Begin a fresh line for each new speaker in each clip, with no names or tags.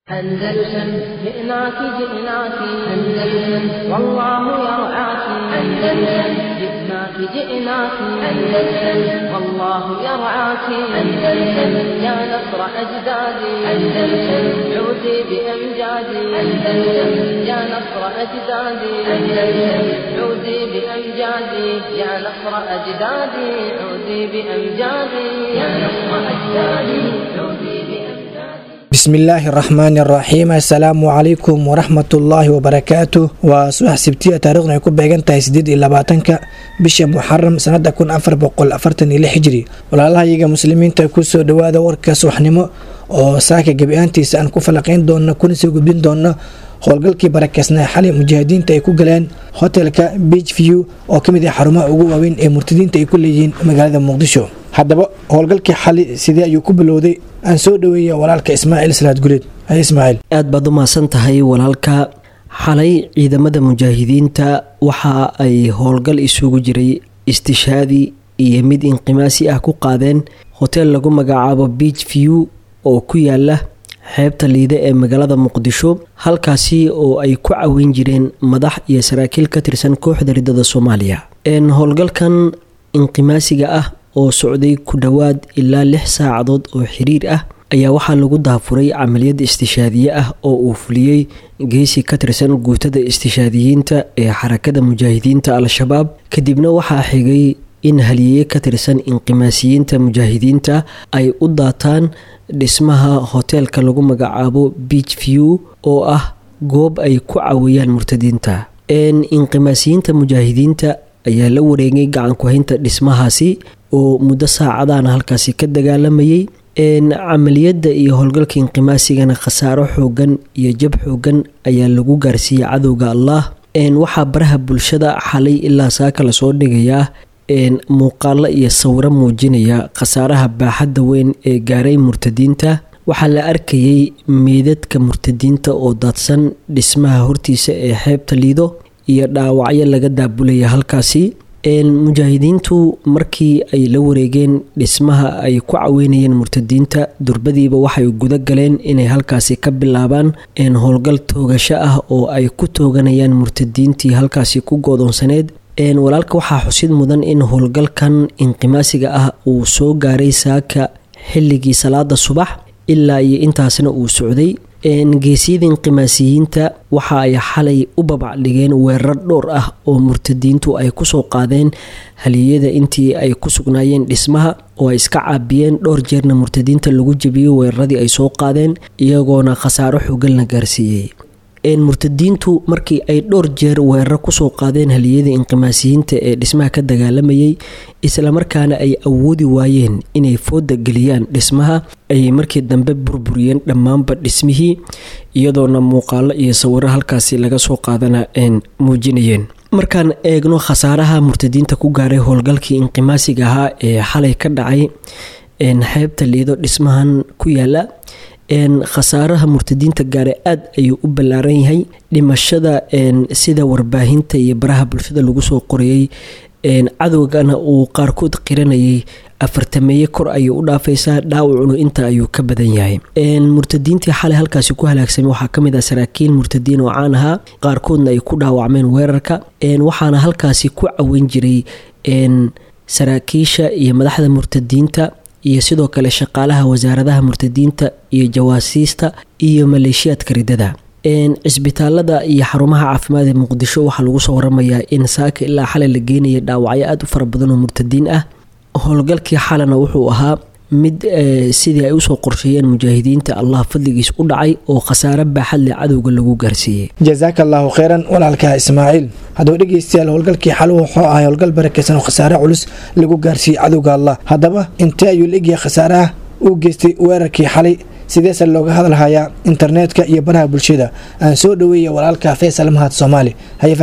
أندلسن جئناك جئناك أندلسن والله يرعاك أندلسن جئناك جئناك أندلسن والله يرعاك أندلسن يا نصر أجدادي أندلسن عودي بأمجادي أندلسن يا نصر أجدادي أندلسن عودي بأمجادي يا نصر أجدادي عودي بأمجادي يا نصر أجدادي عودي بأمجادي
bismillaahi araxmaani araxiim assalaamu calaykum waraxmatullaahi wabarakaatu waa subax sibtiya taarikhdu ay ku beegan tahay sideed iyo labaatanka bisha muxaram sanada kun afar boqol afartan iyo lix hijri walaalahayaga muslimiinta kusoo dhawaada warka subaxnimo oo saaka gebi-aantiisa aan ku falaqeyn doono kuna soo gudbin doono howlgalkii barakeysnaa xalay mujaahidiinta ay ku galeen hotelka beach view oo kamid ah xarumaha ugu waaweyn ee murtadiinta ay ku leeyihiin magaalada muqdisho haddaba howlgalkii xali sidee ayuu ku bilowday aan soo dhaweeya walaalka ismaaciil salaad guleed hay ismaaciil
aad baad u mahadsan tahay walaalka xalay ciidamada mujaahidiinta waxa ay howlgal isugu jiray istishaadi iyo mid inqimaasi ah ku qaadeen hotel lagu magacaabo beach view oo ku yaala xeebta liide ee magaalada muqdisho halkaasi oo ay ku caweyn jireen madax iyo saraakiil ka tirsan kooxda ridada soomaaliya howlgalkan inqimaasiga ah oo socday ku dhowaad ilaa lix saacadood oo xiriir ah ayaa waxaa lagu daafuray camaliyad istishaadiye ah oo uu fuliyey geesi ka tirsan guutada istishaadiyiinta ee xarakada mujaahidiinta al-shabaab kadibna waxaa xigay in haliye ka tirsan inqimaasiyiinta mujaahidiinta ay u daataan dhismaha hoteelka lagu magacaabo beach view oo ah goob ay ku caweeyaan murtadiinta inqimaasiyiinta mujaahidiinta ayaa la wareegay gacankuhaynta dhismahaasi oo muddo saacadaana halkaasi ka dagaalamayay camaliyadda iyo howlgalka inqimaasigana khasaaro xoogan iyo jab xoogan ayaa lagu gaarsiiyey cadowga allah waxaa baraha bulshada xalay ilaa saaka lasoo dhigayaa muuqaalo iyo sawiro muujinaya khasaaraha baaxadda weyn ee gaaray murtadiinta waxaa la arkayay meydadka murtadiinta oo daadsan dhismaha hortiisa ee xeebta liido iyo dhaawacyo laga daabulaya halkaasi mujaahidiintu markii ay la wareegeen dhismaha ay ku caweynayeen murtadiinta durbadiiba waxay guda galeen inay halkaasi ka bilaabaan howlgal toogasho ah oo ay ku tooganayaan murtadiintii halkaasi ku goodoonsaneed walaalka waxaa xusid mudan in howlgalkan inqimaasiga ah uu soo gaaray saaka xilligii salaada subax ilaa iyo intaasna uu socday geesiyada inqimaasiyiinta waxa ay xalay u babacdhigeen weerar dhowr ah oo murtadiintu ay kusoo qaadeen haliyada intii ay ku sugnaayeen dhismaha oo ay iska caabiyeen dhowr jeerna murtadiinta lagu jebiyey weeraradii ay soo qaadeen iyagoona khasaaro xoogan la gaarsiiyey murtadiintu markii ay dhowr jeer weeraro kusoo qaadeen haliyada inqimaasiyiinta ee dhismaha ka dagaalamayay islamarkaana ay awoodi waayeen inay fooda geliyaan dhismaha ayay markii dambe burburiyeen dhammaanba dhismihii iyadoona muuqaalo iyo sawiro halkaasi laga soo qaadana muujinayeen markaan eegno khasaaraha murtadiinta ku gaaray howlgalkii inqimaasiga ahaa ee xalay ka dhacay xeebta liido dhismahan ku yaala khasaaraha murtadiinta gaare aada ayuu u ballaaran yahay dhimashada sida warbaahinta iyo baraha bulshada lagu soo qorayay cadowgana uu qaarkood qiranayay afartameeye kor ayay u dhaafaysaa dhaawacunu inta ayuu ka badan yahay murtadiintii xalay halkaasi ku halaagsamay waxaa kamid ah saraakiil murtadiin oo caan ahaa qaarkoodna ay ku dhaawacmeen weerarka waxaana halkaasi ku caweyn jiray saraakiisha iyo madaxda murtadiinta iyo sidoo kale shaqaalaha wasaaradaha murtadiinta iyo jawaasiista iyo maleeshiyaadka ridada cisbitaalada iyo xarumaha caafimaad ee muqdisho waxaa lagu soo waramayaa in saaka ilaa xalay la geenaya dhaawacyo aada u fara badan oo murtadiin ah howlgalkii xalana wuxuu ahaa mid sidii ay usoo qorsheeyeen mujaahidiinta allah fadligiis u dhacay oo khasaare baaxadle cadowga lagu gaarsiiyey
jasaaka allaahu kheyran walaalka ismaaciil haddaba dhegeystayaal howlgalkii xal wuxuu ahay howlgal barakeysan oo khasaare culus lagu gaarsiiyey cadowga allah haddaba intee ayuu la egyahay khasaaraha uu geystay weerarkii xalay sideese looga hadalhayaa internetka iyo baraha bulshada aan soo dhaweeya walaalka faysal mahad soomaali haye faysal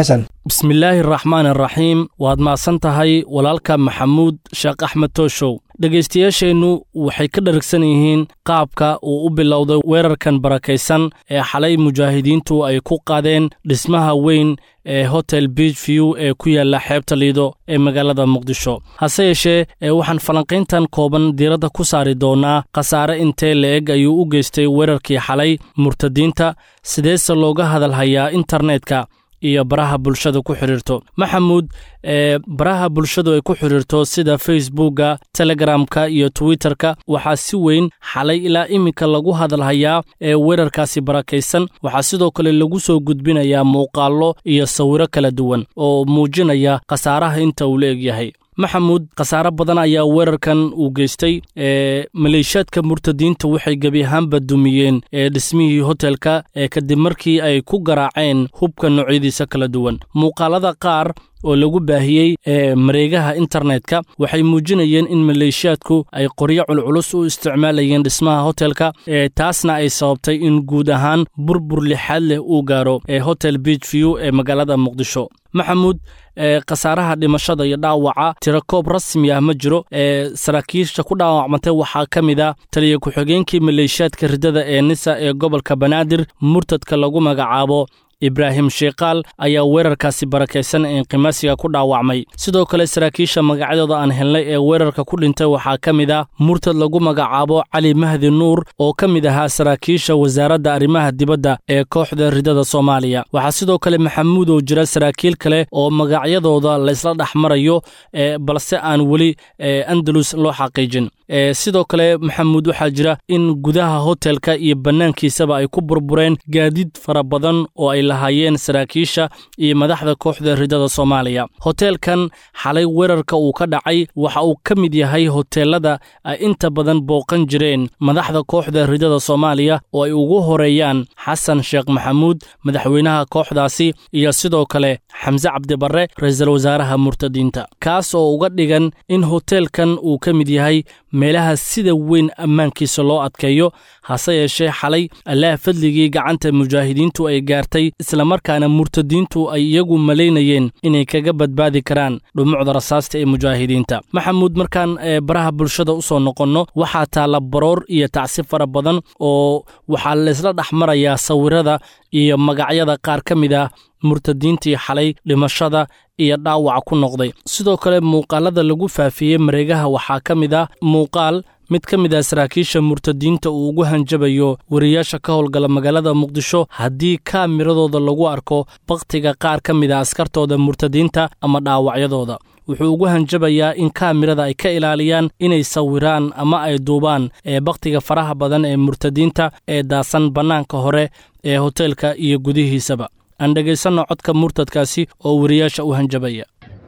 bismillaahi araxmaan araxiim waad mahadsan tahay walaalka maxamuud sheekh axmed tooshow dhegaystayaasheennu waxay ka dharagsan yihiin qaabka uu u bilowday weerarkan barakaysan ee xalay mujaahidiintu ay ku qaadeen dhismaha weyn ee hotel beach view ee ku yaalla xeebta liido ee magaalada muqdisho hase yeeshee ee waxaan falanqayntan kooban diiradda ku saari doonnaa khasaare intee la-eg ayuu u geystay weerarkii xalay murtadiinta sideese looga hadalhayaa internetka iyo baraha bulshada ku xidhiirto maxamuud ee baraha bulshadu ay ku xidhiirto sida facebookga telegramka iyo twitterka waxaa si weyn xalay ilaa iminka lagu hadalhayaa ee weerarkaasi barakaysan waxaa sidoo kale lagu soo gudbinayaa muuqaallo iyo sawiro kala duwan oo muujinaya khasaaraha inta uu la egyahay maxamuud khasaare badan ayaa weerarkan uu geystay ee maleeshiyaadka murtadiinta waxay gebi ahaanba dumiyeen ee dhismihii hotelka ee kadib markii ay ku garaaceen hubka noocyadiisa kala duwan muuqaalada qaar oo lagu baahiyey ee mareegaha internetka waxay muujinayeen in maleeshiyaadku ay qoryo culculus u isticmaalayeen dhismaha hotelka ee taasna ay sababtay in guud ahaan burbur lixaad leh uu gaaro ee hotel beach view ee magaalada muqdisho maxamuud ee khasaaraha dhimashada iyo dhaawaca tirakoob rasmi ah ma jiro ee saraakiisha ku dhaawacmatay waxaa ka mid a taliya ku-xigeenkii maleeshiyaadka riddada ee nisa ee gobolka banaadir murtadka lagu magacaabo ibraahim sheekaal ayaa weerarkaasi barakaysan ee inqimaasiga ku dhaawacmay sidoo kale saraakiisha magacyadooda aan helnay ee weerarka ku dhintay waxaa ka mid ah murtad lagu magacaabo cali mahdi nuur oo ka mid ahaa saraakiisha wasaaradda arrimaha dibadda ee kooxda riddada soomaaliya waxaa sidoo kale maxamuud oo jira saraakiil kale oo magacyadooda laysla dhex marayo ee balse aan weli andalus loo xaqiijin sidoo kale maxamuud waxaa jira in gudaha hotelka iyo bannaankiisaba ay ku burbureen gaadiid fara badan oo ay lahaayeen saraakiisha iyo madaxda kooxda riddada soomaaliya hoteelkan xalay weerarka uu ka dhacay waxa uu ka mid yahay hoteelada ay inta badan booqan jireen madaxda kooxda riddada soomaaliya oo ay ugu horeeyaan xasan sheekh maxamuud madaxweynaha kooxdaasi iyo sidoo kale xamse cabdibarre ra-iisul wasaaraha murtadiinta kaas oo uga dhigan in hoteelkan uu ka mid yahay meelaha sida weyn ammaankiisa loo adkeeyo hase yeeshee xalay allaah fadligii gacanta mujaahidiintu ay gaartay islamarkaana murtadiintu ay iyagu malaynayeen inay kaga badbaadi karaan dhumucda rasaasta ee mujaahidiinta maxamuud markaan baraha bulshada u soo noqonno waxaa taalla baroor iyo tacsi fara badan oo waxaa laysla dhex marayaa sawirada iyo magacyada qaar ka mid ah murtadiintii xalay dhimashada iyo dhaawaca ku noqday sidoo kale muuqaalada lagu faafiyey mareegaha waxaa ka mid ah muuqaal mid ka mid ah saraakiisha murtadiinta uu ugu hanjabayo wariyaasha ka howlgala magaalada muqdisho haddii kaamiradooda lagu arko bakhtiga qaar ka mid a askartooda murtadiinta ama dhaawacyadooda wuxuu ugu hanjabayaa in kaamirada ay ka ilaaliyaan inay sawiraan ama ay duubaan ee bakhtiga faraha badan ee murtadiinta ee daasan bannaanka hore ee hoteelka iyo gudihiisaba aan dhegaysanno codka murtadkaasi oo wariyaasha u hanjabaya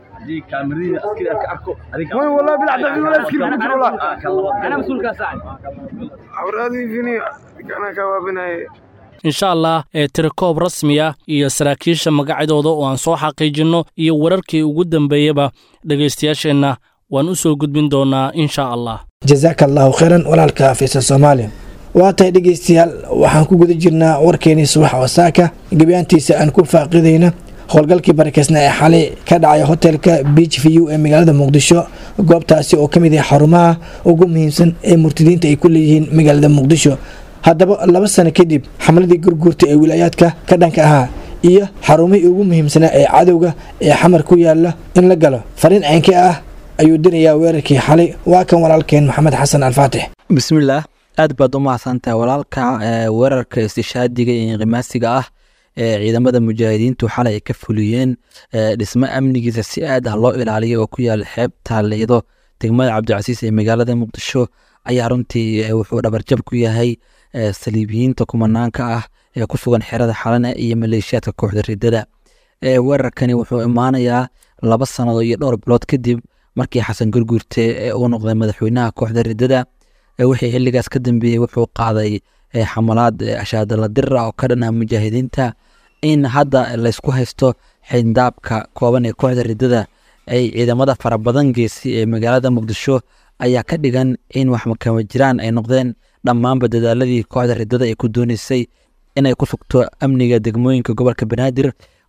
insha allah ee tirakoob rasmi ah iyo saraakiisha magacyadooda oo aan soo xaqiijinno iyo wararkii ugu dambeeyaba dhegaystayaasheenna waan u soo gudbin doonaa insha allah
jasaaka allaahu khayran walaalka fiisa soomaaliya waa tahay dhegaystayaal waxaan ku guda jirnaa warkeenii subax wasaaka gebiyaantiisa aan ku faaqidayna howlgalkii barakaysna ee xalay ka dhacay hotelka beach view ee magaalada muqdisho goobtaasi oo ka mid ah xarumaha ugu muhiimsan ee murtadiinta ay ku leeyihiin magaalada muqdisho haddaba laba sano kadib xamladii gurguurta ee wilaayaadka ka dhanka ahaa iyo xarumihii ugu muhiimsanaa ee cadowga ee xamar ku yaala in la galo fariin ceenke ah ayuu dirayaa weerarkii xalay waa kan walaalkeen maxamed xasan alfaatix
bismillaah aad baad u mahadsantahay walaalka weerarka istishaadiga iyo inqimaasiga ah ee ciidamada mujaahidiintu xalay ay ka fuliyeen dhismo amnigiisa si aad ah loo ilaaliya oo ku yaala xeebta liido degmada cabdicasiis ee magaalada muqdisho ayaa runtii wuxuu dhabarjab ku yahay saliibiyiinta kumanaanka ah ee ku sugan xerada xalane iyo maleeshiyaadka kooxda ridada weerarkani wuxuu imaanayaa laba sanado iyo dhowr bilood kadib markii xasan gurgurte uu noqday madaxweynaha kooxda ridada wixii xiligaas ka dambeeyey wuxuu qaaday xamalaad ashaadala dira oo ka dhanaa mujaahidiinta in hadda laysku haysto xindaabka kooban ee kooxda ridada ay ciidamada farabadan geesi ee magaalada muqdisho ayaa ka dhigan in wax makama jiraan ay noqdeen dhammaanba dadaaladii kooxda ridada ay ku dooneysay inay ku sugto amniga degmooyinka gobolka banaadir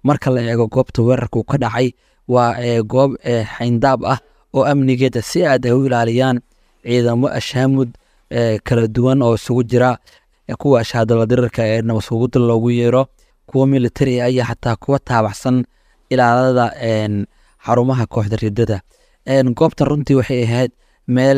marka la eego goobta weerarka uu ka dhacay waa goob xayndaab ah oo amnigeeda si aad ay u ilaaliyaan ciidamo ashaamud kala duwan oo isugu jira kuwa ashaadala dirirka ee nabasugudda loogu yeero kuwa militari ah iyo xataa kuwa taabacsan ilaalada xarumaha kooxda ridada goobtan runtii waxay ahayd meel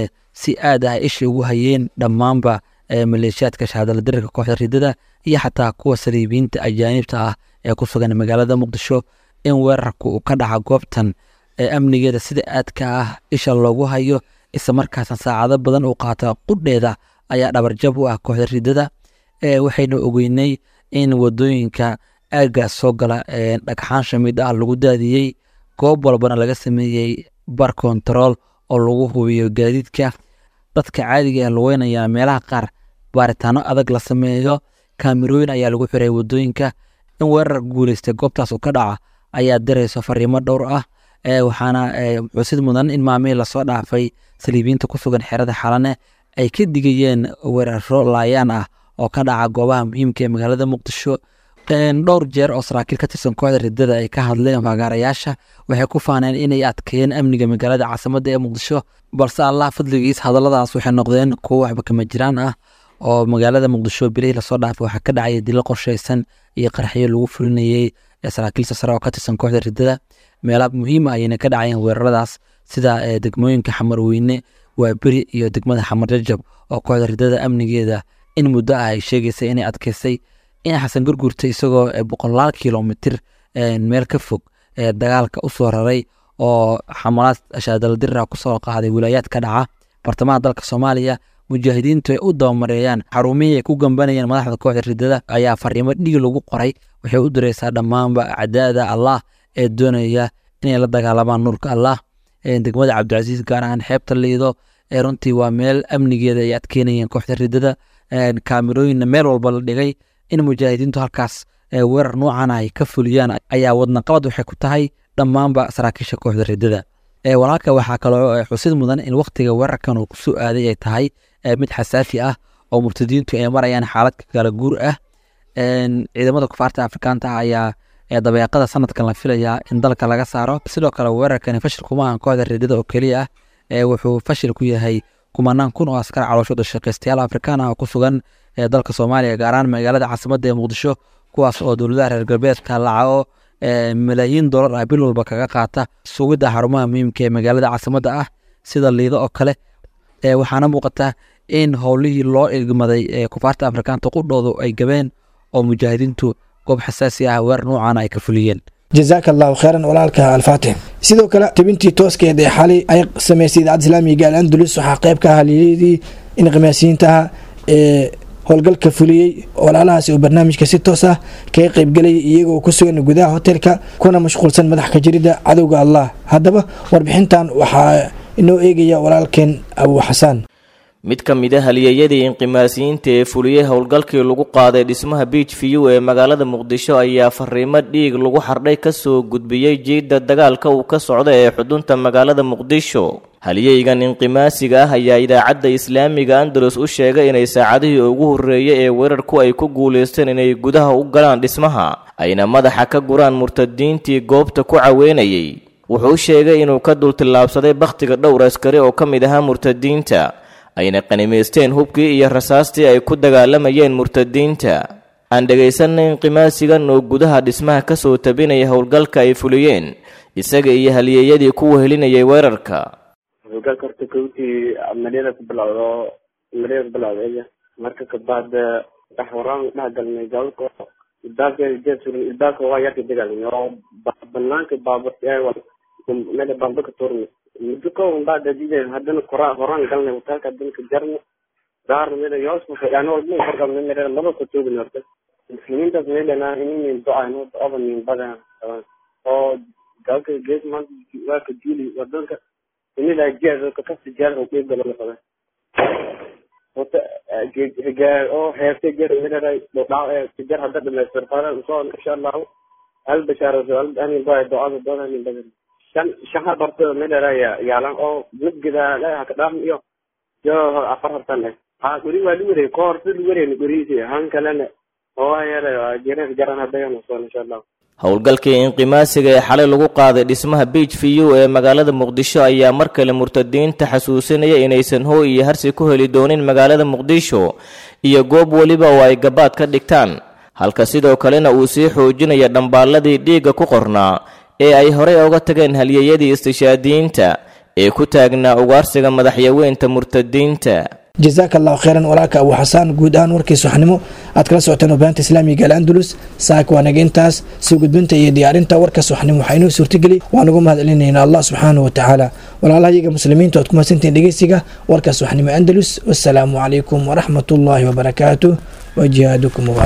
si aad ah isha ugu hayeen dhammaanba maleeshiyaadka shahaadala dirirka kooxda ridada iyo xataa kuwa saliibiyiinta ajaanibta ah ee ku sugan magaalada muqdisho in weerarku uu ka dhaca goobtan amnigeeda sida aadka ah isha loogu hayo isla markaasna saacado badan uu qaata qudheeda ayaa dhabarjab u ah kooxda ridada waxaynu ogeynay in wadooyinka aagaas soo gala dhagxaan shamid ah lagu daadiyey goob walbana laga sameeyey bar kontarool oo lagu hubiyo gaadiidka dadka caadiga ee lugeynaya meelaha qaar baaritaano adag la sameeyo kaamirooyin ayaa lagu xiray wadooyinka in weerar guuleystay goobtaas uu ka dhaca ayaa dirayso fariimo dhowr ah waxaana xusid mudan in maamihii lasoo dhaafay saliibiyiinta ku sugan xerada xalane ay ka digayeen weeraro laayaan ah oo ka dhaca goobaha muhiimka ee magaalada muqdisho dhowr jeer oo saraakiil ka tirsan kooxda ridada ay ka hadleen fagaarayaasha waxay ku faaneen inay adkeeyeen amniga magaalada caasimadda ee muqdisho balse allah fadligiis hadalladaas waxay noqdeen kuwo waxba kama jiraan ah oo magaalada muqdisho bilihii lasoo dhaafay waxaa ka dhacaya dilo qorshaysan iyo qarxyo lagu fulinayey saraakiilta sare oo ka tirsan kooxda ridada meela muhiima ayayna ka dhacayeen weeraradaas sida degmooyinka xamarweyne waaberi iyo degmada xamar jajab oo kooxda ridada amnigeeda in muddo ah ay sheegaysay inay adkeysay in xasan gurgurta isagoo boqolaal kilomitir meel ka fog dagaalka u soo raray oo xamalaad shaadaladirra kusoo qaaday wilaayaad ka dhaca bartamaha dalka soomaaliya mujaahidiintu ay u dabamareeyaan xarumihii ay ku gambanayeen madaxda kooxda ridada ayaa fariimo dhig lagu qoray waxay u direysaa dhammaanba acdaada allah ee doonaya inay la dagaalamaan nuurka allah degmada cabdicasiis gaar ahaan xeebta liido ee runtii waa meel amnigeeda ay adkeynayeen kooxda ridada kaamirooyinna meel walba la dhigay in mujaahidiintu halkaas weerar noocan ay ka fuliyaan ayaa wadnaqabad waxay ku tahay dhammaanba saraakiisha kooxda ridada walaalka waxaa kaloo xusid mudan in waktiga weerarkan uu kusoo aaday ay tahay mid xasaafi ah oo murtadiintu ay marayaan xaalad kala guur ah ciidamada kufaarta afrikaanta ah ayaa dabeeqada sanadkan la filayaa in dalka laga saaro sidoo kale weerarkani fashil kuma ahan kooxda ridada oo keliya ah wuxuu fashil ku yahay kumanaan kun oo askar calooshooda shaqaystayaal afrikaan ah oo ku sugan dalka soomaaliya gaar ahaan magaalada caasimadda ee muqdisho kuwaas oo dowladaha reer galbeedka lacago malaayiin dollar ah bil walba kaga qaata sugidda xarumaha muhiimka ee magaalada caasimadda ah sida liido oo kale waxaana muuqata in howlihii loo igmaday ee kufaarta afrikaanta qudhoodu ay gabeen oo mujaahidiintu goob xasaasi ah weer noocan ay ka fuliyeen
jazaaka allahu kheyran walaalka alfaatix sidoo kale tibintii tooskeed ee xalay ay sameysay idaacadda islaamiga al andalus waxaa qayb ka ahaa liiladii inqimaasiyiintaha ee howlgalka fuliyey walaalahaasi oo barnaamijka si toos ah kaga qaybgelayay iyagoo ku sugan gudaha hotelka kuna mashquulsan madax ka jirida cadowga allah haddaba warbixintan waxaa inoo eegaya walaalkeen abu xasaan
mid ka mid a halyeeyadii inqimaasiyiinta ee fuliyey howlgalkii lagu qaaday dhismaha beach view ee magaalada muqdisho ayaa fariimo dhiig lagu xardhay ka soo gudbiyey jiidda dagaalka uu ka socda ee xudunta magaalada muqdisho halyeygan inqimaasiga ah ayaa idaacadda islaamiga andalus u sheegay inay saacadihii ugu horreeyey ee weerarku ay ku guulaysteen inay gudaha u galaan dhismaha ayna madaxa ka guraan murtadiintii goobta ku caweynayay wuxuu sheegay inuu ka dultillaabsaday bakhtiga dhowr askari oo ka mid ahaa murtadiinta ayna qanimaysteen hubkii iyo rasaastii ay ku dagaalamayeen murtadiinta aan dhegaysanay inqimaasigan oo gudaha dhismaha ka soo tabinaya howlgalka ay fuliyeen isaga iyo halyeeyadii ku wehelinayay weerarka
howlgalka horta kowtii amaliyada ku bilowdo amaliyada ku bilowda marka kabacd dhex waraan dhex galnay gabalka ilbaabka jesurin ilbaabka waa yarka dagaalnay oo banaanka baabur meel baabur ka tuurnay muddo kooban baa dadideen haddana kora horaan galnay hotelka haddana ka jarna daarna meel yoos yani walba farqabna meel laba ka toogin horta muslimiintaas meelana inin ducayno ducada min badan oo galka gees maanta waa ka diili wadanka inila jeer ka kasi jeer oo qeyb gala qaba horta gaar oo heerta jeer meelana dhaaw ee jeer hadda dhamaystir fara soo insha Allah hal bashaaro hal ani baa ducada ducada min badan shan shaha barto meelana yaalan oo mid gida la ka dhaam iyo yo afar hartan leh ha guri waa lu wareey koor si lu wareey guriisi han kalena waa yare jireer garan haddayan usoon insha allah
howlgalkii inqimaasiga ee xalay lagu qaaday dhismaha biij v u ee magaalada muqdisho ayaa mar kale murtadiinta xasuusinaya inaysan hooy iyo harsi ku heli doonin magaalada muqdisho iyo goob weliba oo ay gabaad ka dhigtaan halka sidoo kalena uu sii xoojinaya dhambaalladii dhiigga ku qornaa ee ay horey oga tageen halyeyadii istishaadiyiinta ee ku taagnaa ugaarsiga madaxyaweynta murtadiinta
jazaaka allahu kheyran walaalka abu xasaan guud ahaan warkii subaxnimo aad kala socoteen warbaahinta islaamiga al'andalus saaka waa naga intaas soo gudbinta iyo diyaarinta warka subaxnimo waxaa inoo suurtageli waan ugu mahad celinaynaa allah subxaanahu watacaala walaalaha iyaga muslimiinta oad ku mahadsantihiin dhegeysiga warka subaxnimo andalus wassalaamu calaykum waraxmat ullaahi wabarakaatuh wa jihaadukum